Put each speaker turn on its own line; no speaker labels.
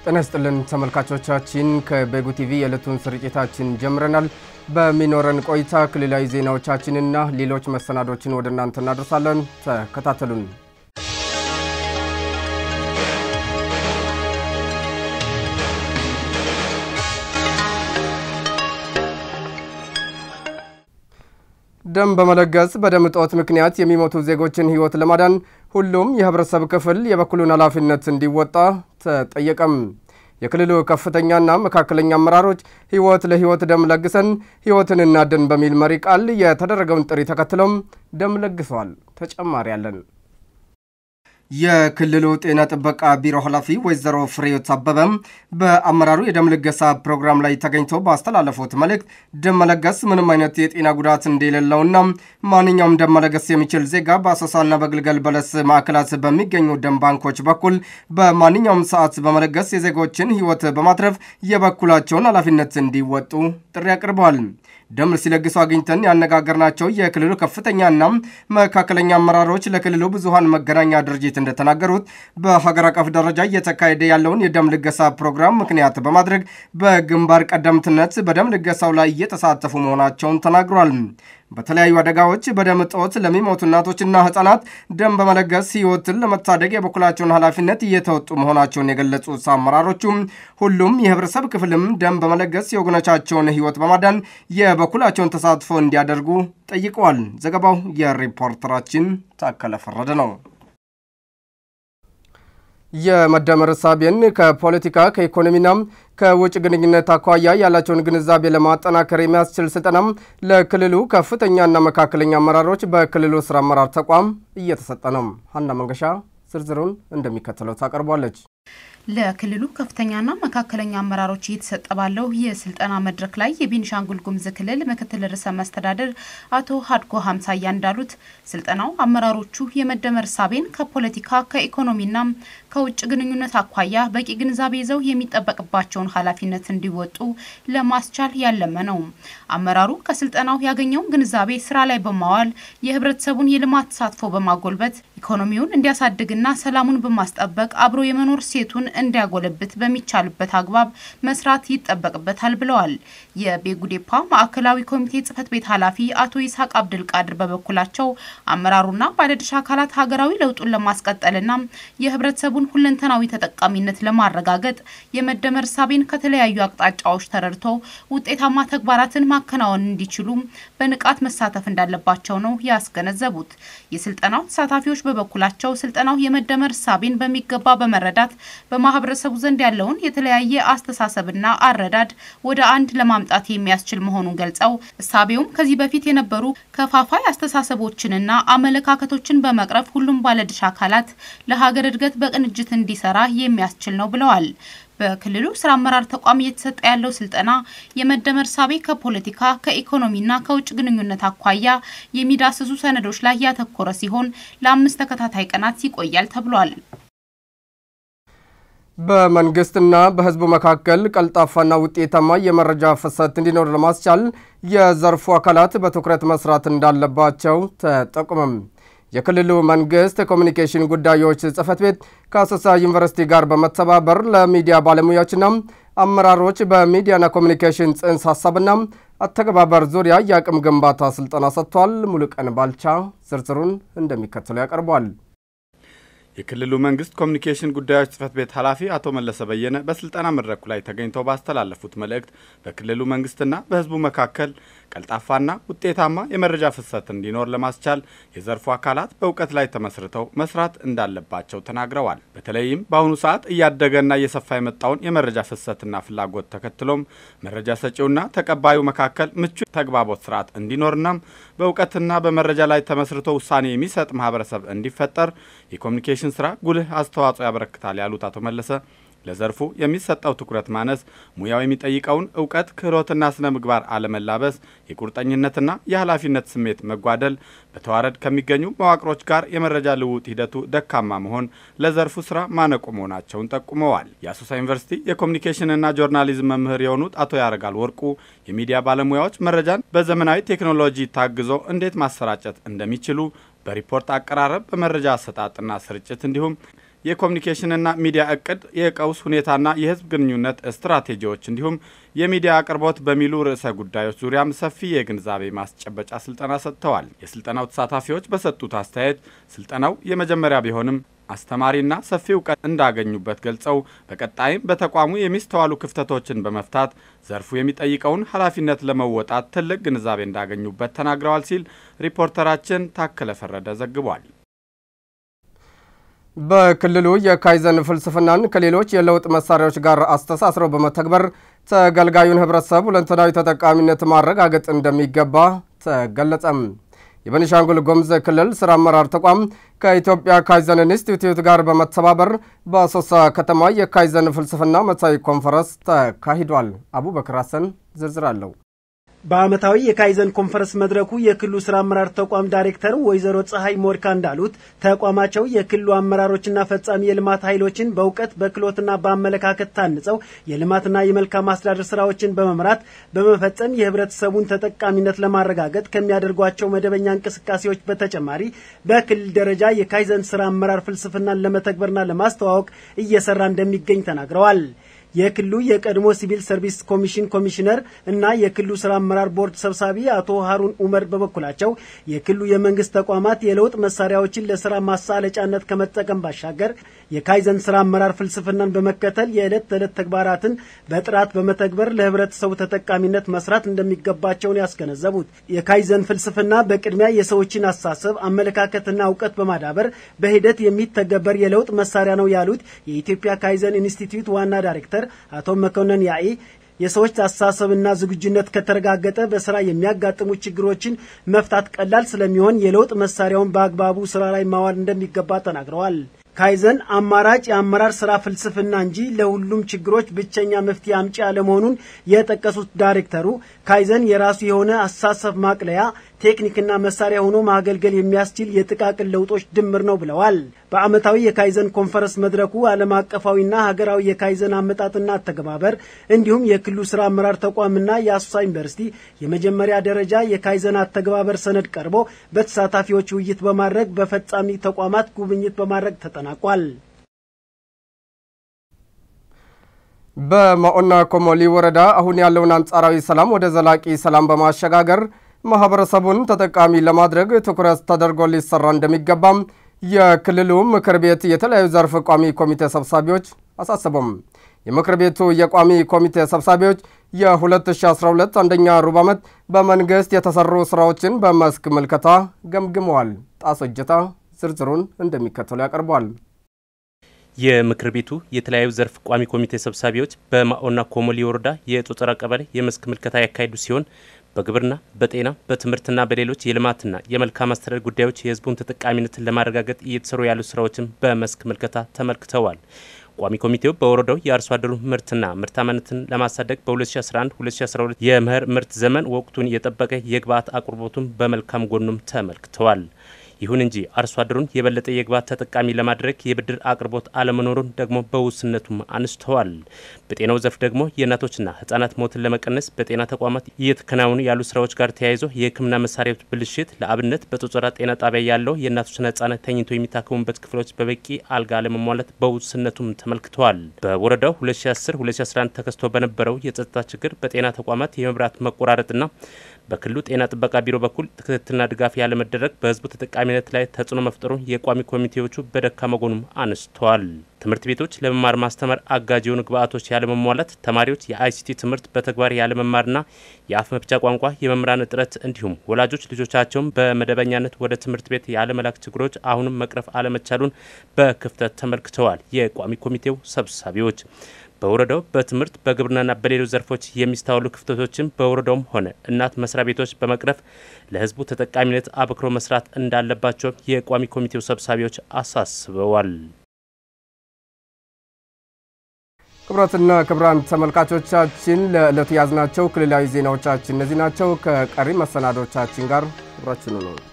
ጤና ይስጥልን ተመልካቾቻችን፣ ከቤጉ ቲቪ የዕለቱን ስርጭታችን ጀምረናል። በሚኖረን ቆይታ ክልላዊ ዜናዎቻችንና ሌሎች መሰናዶችን ወደ እናንተ እናደርሳለን። ተከታተሉን። ደም በመለገስ በደም እጦት ምክንያት የሚሞቱ ዜጎችን ሕይወት ለማዳን ሁሉም የህብረተሰብ ክፍል የበኩሉን ኃላፊነት እንዲወጣ ተጠየቀም። የክልሉ ከፍተኛና መካከለኛ አመራሮች ሕይወት ለሕይወት ደም ለግሰን ሕይወትን እናድን በሚል መሪ ቃል የተደረገውን ጥሪ ተከትሎም ደም ለግሰዋል። ተጨማሪ አለን። የክልሉ ጤና ጥበቃ ቢሮ ኃላፊ ወይዘሮ ፍሬዮት አበበም በአመራሩ የደም ልገሳ ፕሮግራም ላይ ተገኝተው ባስተላለፉት መልእክት ደም መለገስ ምንም አይነት የጤና ጉዳት እንደሌለውና ማንኛውም ደም መለገስ የሚችል ዜጋ በአሶሳና በግልገል በለስ ማዕከላት በሚገኙ ደም ባንኮች በኩል በማንኛውም ሰዓት በመለገስ የዜጎችን ሕይወት በማትረፍ የበኩላቸውን ኃላፊነት እንዲወጡ ጥሪ አቅርበዋል። ደም ሲለግሱ አግኝተን ያነጋገርናቸው የክልሉ ከፍተኛና መካከለኛ አመራሮች ለክልሉ ብዙሃን መገናኛ ድርጅት እንደተናገሩት በሀገር አቀፍ ደረጃ እየተካሄደ ያለውን የደም ልገሳ ፕሮግራም ምክንያት በማድረግ በግንባር ቀደምትነት በደም ልገሳው ላይ እየተሳተፉ መሆናቸውን ተናግሯል። በተለያዩ አደጋዎች በደም እጦት ለሚሞቱ እናቶችና ህጻናት ደም በመለገስ ህይወትን ለመታደግ የበኩላቸውን ኃላፊነት እየተወጡ መሆናቸውን የገለጹት አመራሮቹም ሁሉም የህብረተሰብ ክፍልም ደም በመለገስ የወገኖቻቸውን ህይወት በማዳን የበኩላቸውን ተሳትፎ እንዲያደርጉ ጠይቀዋል። ዘገባው የሪፖርተራችን ታከለ ፈረደ ነው። የመደመር እሳቤን ከፖለቲካ ከኢኮኖሚና ከውጭ ግንኙነት አኳያ ያላቸውን ግንዛቤ ለማጠናከር የሚያስችል ስልጠናም ለክልሉ ከፍተኛና መካከለኛ አመራሮች በክልሉ ስራ አመራር ተቋም እየተሰጠ ነው። ሀና መንገሻ ዝርዝሩን እንደሚከተለው ታቀርቧለች።
ለክልሉ ከፍተኛና መካከለኛ አመራሮች እየተሰጠ ባለው የስልጠና መድረክ ላይ የቤኒሻንጉል ጉሙዝ ክልል ምክትል ርዕሰ መስተዳድር አቶ ሀድጎ ሀምሳያ እንዳሉት ስልጠናው አመራሮቹ የመደመር እሳቤን ከፖለቲካ ከኢኮኖሚና ከውጭ ግንኙነት አኳያ በቂ ግንዛቤ ይዘው የሚጠበቅባቸውን ኃላፊነት እንዲወጡ ለማስቻል ያለመ ነው። አመራሩ ከስልጠናው ያገኘውን ግንዛቤ ስራ ላይ በማዋል የህብረተሰቡን የልማት ተሳትፎ በማጎልበት ኢኮኖሚውን እንዲያሳድግና ሰላሙን በማስጠበቅ አብሮ የመኖር ሴቱን እንዲያጎለብት በሚቻልበት አግባብ መስራት ይጠበቅበታል ብለዋል። የቤጉዴፓ ማዕከላዊ ኮሚቴ ጽህፈት ቤት ኃላፊ አቶ ይስሐቅ አብድልቃድር በበኩላቸው አመራሩና ባለድርሻ አካላት ሀገራዊ ለውጡን ለማስቀጠልና የህብረተሰቡን ሁለንተናዊ ተጠቃሚነት ለማረጋገጥ የመደመር እሳቤን ከተለያዩ አቅጣጫዎች ተረድቶ ውጤታማ ተግባራትን ማከናወን እንዲችሉ በንቃት መሳተፍ እንዳለባቸው ነው ያስገነዘቡት። የስልጠናው ተሳታፊዎች በበኩላቸው ስልጠናው የመደመር እሳቤን በሚገባ በመረዳት በማህበረሰቡ ዘንድ ያለውን የተለያየ አስተሳሰብና አረዳድ ወደ አንድ ለማምጣት የሚያስችል መሆኑን ገልጸው እሳቤውም ከዚህ በፊት የነበሩ ከፋፋይ አስተሳሰቦችንና አመለካከቶችን በመቅረፍ ሁሉም ባለድርሻ አካላት ለሀገር እድገት በቅንጅት እንዲሰራ የሚያስችል ነው ብለዋል። በክልሉ ስራ አመራር ተቋም እየተሰጠ ያለው ስልጠና የመደመር እሳቤ ከፖለቲካ ከኢኮኖሚና ከውጭ ግንኙነት አኳያ የሚዳስሱ ሰነዶች ላይ ያተኮረ ሲሆን ለአምስት ተከታታይ ቀናት ይቆያል ተብሏል።
በመንግስትና በሕዝቡ መካከል ቀልጣፋና ውጤታማ የመረጃ ፍሰት እንዲኖር ለማስቻል የዘርፉ አካላት በትኩረት መስራት እንዳለባቸው ተጠቁመም። የክልሉ መንግስት ኮሚኒኬሽን ጉዳዮች ጽህፈት ቤት ከአሶሳ ዩኒቨርሲቲ ጋር በመተባበር ለሚዲያ ባለሙያዎችና አመራሮች በሚዲያና ኮሚኒኬሽን ጽንሰ ሀሳብና አተገባበር ዙሪያ የአቅም ግንባታ ስልጠና ሰጥቷል። ሙሉቀን ባልቻ ዝርዝሩን እንደሚከተለው ያቀርቧል።
የክልሉ መንግስት ኮሚኒኬሽን ጉዳዮች ጽህፈት ቤት ኃላፊ አቶ መለሰ በየነ በስልጠና መድረኩ ላይ ተገኝተው ባስተላለፉት መልእክት በክልሉ መንግስትና በህዝቡ መካከል ቀልጣፋና ውጤታማ የመረጃ ፍሰት እንዲኖር ለማስቻል የዘርፉ አካላት በእውቀት ላይ ተመስርተው መስራት እንዳለባቸው ተናግረዋል። በተለይም በአሁኑ ሰዓት እያደገና እየሰፋ የመጣውን የመረጃ ፍሰትና ፍላጎት ተከትሎም መረጃ ሰጪውና ተቀባዩ መካከል ምቹ ተግባቦት ስርዓት እንዲኖርና በእውቀትና በመረጃ ላይ ተመስርቶ ውሳኔ የሚሰጥ ማህበረሰብ እንዲፈጠር የኮሚኒኬሽን ስራ ጉልህ አስተዋጽኦ ያበረክታል ያሉት አቶ መለሰ ለዘርፉ የሚሰጠው ትኩረት ማነስ፣ ሙያው የሚጠይቀውን እውቀት ክህሎትና ስነ ምግባር አለመላበስ፣ የቁርጠኝነትና የኃላፊነት ስሜት መጓደል፣ በተዋረድ ከሚገኙ መዋቅሮች ጋር የመረጃ ልውውጥ ሂደቱ ደካማ መሆን ለዘርፉ ስራ ማነቆ መሆናቸውን ጠቁመዋል። የአሶሳ ዩኒቨርሲቲ የኮሚኒኬሽንና ጆርናሊዝም መምህር የሆኑት አቶ ያረጋል ወርቁ የሚዲያ ባለሙያዎች መረጃን በዘመናዊ ቴክኖሎጂ ታግዞ እንዴት ማሰራጨት እንደሚችሉ በሪፖርት አቀራረብ፣ በመረጃ አሰጣጥና ስርጭት እንዲሁም የኮሚኒኬሽንና ሚዲያ እቅድ፣ የቀውስ ሁኔታና የህዝብ ግንኙነት ስትራቴጂዎች እንዲሁም የሚዲያ አቅርቦት በሚሉ ርዕሰ ጉዳዮች ዙሪያም ሰፊ የግንዛቤ ማስጨበጫ ስልጠና ሰጥተዋል። የስልጠናው ተሳታፊዎች በሰጡት አስተያየት ስልጠናው የመጀመሪያ ቢሆንም አስተማሪና ሰፊ እውቀት እንዳገኙበት ገልጸው በቀጣይም በተቋሙ የሚስተዋሉ ክፍተቶችን በመፍታት ዘርፉ የሚጠይቀውን ኃላፊነት ለመወጣት ትልቅ ግንዛቤ እንዳገኙበት ተናግረዋል ሲል ሪፖርተራችን ታከለ ፈረደ ዘግቧል።
በክልሉ የካይዘን ፍልስፍናን ከሌሎች የለውጥ መሳሪያዎች ጋር አስተሳስረው በመተግበር ተገልጋዩን ህብረተሰብ ሁለንተናዊ ተጠቃሚነት ማረጋገጥ እንደሚገባ ተገለጸም። የቤኒሻንጉል ጉሙዝ ክልል ስራ አመራር ተቋም ከኢትዮጵያ ካይዘን ኢንስቲትዩት ጋር በመተባበር በአሶሳ ከተማ የካይዘን ፍልስፍና መሳይ ኮንፈረንስ ተካሂዷል። አቡበክር ሀሰን ዝርዝር አለው።
በዓመታዊ የካይዘን ኮንፈረንስ መድረኩ የክልሉ ስራ አመራር ተቋም ዳይሬክተር ወይዘሮ ፀሐይ ሞድካ እንዳሉት ተቋማቸው የክልሉ አመራሮችና ፈጻሚ የልማት ኃይሎችን በእውቀት በክህሎትና በአመለካከት ታንጸው የልማትና የመልካም አስተዳደር ስራዎችን በመምራት በመፈጸም የህብረተሰቡን ተጠቃሚነት ለማረጋገጥ ከሚያደርጓቸው መደበኛ እንቅስቃሴዎች በተጨማሪ በክልል ደረጃ የካይዘን ስራ አመራር ፍልስፍናን ለመተግበርና ለማስተዋወቅ እየሰራ እንደሚገኝ ተናግረዋል። የክልሉ የቀድሞ ሲቪል ሰርቪስ ኮሚሽን ኮሚሽነር እና የክልሉ ስራ አመራር ቦርድ ሰብሳቢ አቶ ሀሩን ኡመር በበኩላቸው የክልሉ የመንግስት ተቋማት የለውጥ መሳሪያዎችን ለስራ ማሳለጫነት ከመጠቀም ባሻገር የካይዘን ስራ አመራር ፍልስፍናን በመከተል የዕለት ተዕለት ተግባራትን በጥራት በመተግበር ለህብረተሰቡ ተጠቃሚነት መስራት እንደሚገባቸውን ያስገነዘቡት የካይዘን ፍልስፍና በቅድሚያ የሰዎችን አሳሰብ አመለካከትና እውቀት በማዳበር በሂደት የሚተገበር የለውጥ መሳሪያ ነው ያሉት የኢትዮጵያ ካይዘን ኢንስቲትዩት ዋና ዳይሬክተር አቶ መኮንን ያኤ የሰዎች አስተሳሰብና ዝግጁነት ከተረጋገጠ በስራ የሚያጋጥሙ ችግሮችን መፍታት ቀላል ስለሚሆን የለውጥ መሳሪያውን በአግባቡ ስራ ላይ ማዋል እንደሚገባ ተናግረዋል። ካይዘን አማራጭ የአመራር ስራ ፍልስፍና እንጂ ለሁሉም ችግሮች ብቸኛ መፍትሄ አምጪ አለመሆኑን የጠቀሱት ዳይሬክተሩ ካይዘን የራሱ የሆነ አስተሳሰብ ማቅለያ ቴክኒክና መሳሪያ ሆኖ ማገልገል የሚያስችል የጥቃቅን ለውጦች ድምር ነው ብለዋል። በዓመታዊ የካይዘን ኮንፈረንስ መድረኩ ዓለም አቀፋዊና ሀገራዊ የካይዘን አመጣጥና አተገባበር እንዲሁም የክልሉ ስራ አመራር ተቋምና የአሶሳ ዩኒቨርሲቲ የመጀመሪያ ደረጃ የካይዘን አተገባበር ሰነድ ቀርቦ በተሳታፊዎች ውይይት በማድረግ በፈጻሚ ተቋማት ጉብኝት በማድረግ ተጠናቋል።
በማኦና ኮሞሊ ወረዳ አሁን ያለውን አንጻራዊ ሰላም ወደ ዘላቂ ሰላም በማሸጋገር ማህበረሰቡን ተጠቃሚ ለማድረግ ትኩረት ተደርጎ ሊሰራ እንደሚገባም የክልሉ ምክር ቤት የተለያዩ ዘርፍ ቋሚ ኮሚቴ ሰብሳቢዎች አሳሰቡም። የምክር ቤቱ የቋሚ ኮሚቴ ሰብሳቢዎች የ2012 አንደኛ ሩብ ዓመት በመንግሥት የተሰሩ ሥራዎችን በመስክ ምልከታ ገምግመዋል። ጣሶ እጀታ ዝርዝሩን እንደሚከተሉ ያቀርቧል።
የምክር ቤቱ የተለያዩ ዘርፍ ቋሚ ኮሚቴ ሰብሳቢዎች በማኦና ኮሞሊ ወረዳ የጦጠራ ቀበሌ የመስክ ምልከታ ያካሄዱ ሲሆን በግብርና፣ በጤና፣ በትምህርትና በሌሎች የልማትና የመልካም አስተዳደር ጉዳዮች የሕዝቡን ተጠቃሚነትን ለማረጋገጥ እየተሰሩ ያሉ ስራዎችን በመስክ ምልከታ ተመልክተዋል። ቋሚ ኮሚቴው በወረዳው የአርሶ አደሩ ምርትና ምርታማነትን ለማሳደግ በ2011-2012 የመኸር ምርት ዘመን ወቅቱን የጠበቀ የግብዓት አቅርቦቱን በመልካም ጎኑም ተመልክተዋል። ይሁን እንጂ አርሶ አደሩን የበለጠ የግብዓት ተጠቃሚ ለማድረግ የብድር አቅርቦት አለመኖሩን ደግሞ በውስንነቱም አንስተዋል። በጤናው ዘርፍ ደግሞ የእናቶችና ህጻናት ሞትን ለመቀነስ በጤና ተቋማት እየተከናወኑ ያሉ ስራዎች ጋር ተያይዞ የሕክምና መሳሪያዎች ብልሽት፣ ለአብነት በጦጠራ ጤና ጣቢያ ያለው የእናቶችና ህጻናት ተኝቶ የሚታከሙበት ክፍሎች በበቂ አልጋ አለመሟላት በውስንነቱም ተመልክተዋል። በወረዳው 2010-2011 ተከስቶ በነበረው የጸጥታ ችግር በጤና ተቋማት የመብራት መቆራረጥና በክልሉ ጤና ጥበቃ ቢሮ በኩል ክትትልና ድጋፍ ያለመደረግ በህዝቡ ተጠቃሚነት ላይ ተጽዕኖ መፍጠሩን የቋሚ ኮሚቴዎቹ በደካማ ጎኑም አነስተዋል። ትምህርት ቤቶች ለመማር ማስተማር አጋዥ የሆኑ ግብዓቶች ያለመሟላት፣ ተማሪዎች የአይሲቲ ትምህርት በተግባር ያለመማርና የአፍ መፍቻ ቋንቋ የመምህራን እጥረት እንዲሁም ወላጆች ልጆቻቸውን በመደበኛነት ወደ ትምህርት ቤት ያለመላክ ችግሮች አሁንም መቅረፍ አለመቻሉን በክፍተት ተመልክተዋል። የቋሚ ኮሚቴው ሰብሳቢዎች በወረዳው በትምህርት በግብርናና በሌሎች ዘርፎች የሚስተዋሉ ክፍተቶችን በወረዳውም ሆነ እናት መስሪያ ቤቶች በመቅረፍ ለህዝቡ ተጠቃሚነት አበክሮ መስራት እንዳለባቸው የቋሚ ኮሚቴው ሰብሳቢዎች አሳስበዋል።
ክቡራትና ክቡራን ተመልካቾቻችን ለዕለቱ ያዝናቸው ክልላዊ ዜናዎቻችን እነዚህ ናቸው። ከቀሪ መሰናዶቻችን ጋር አብራችኑ ነው።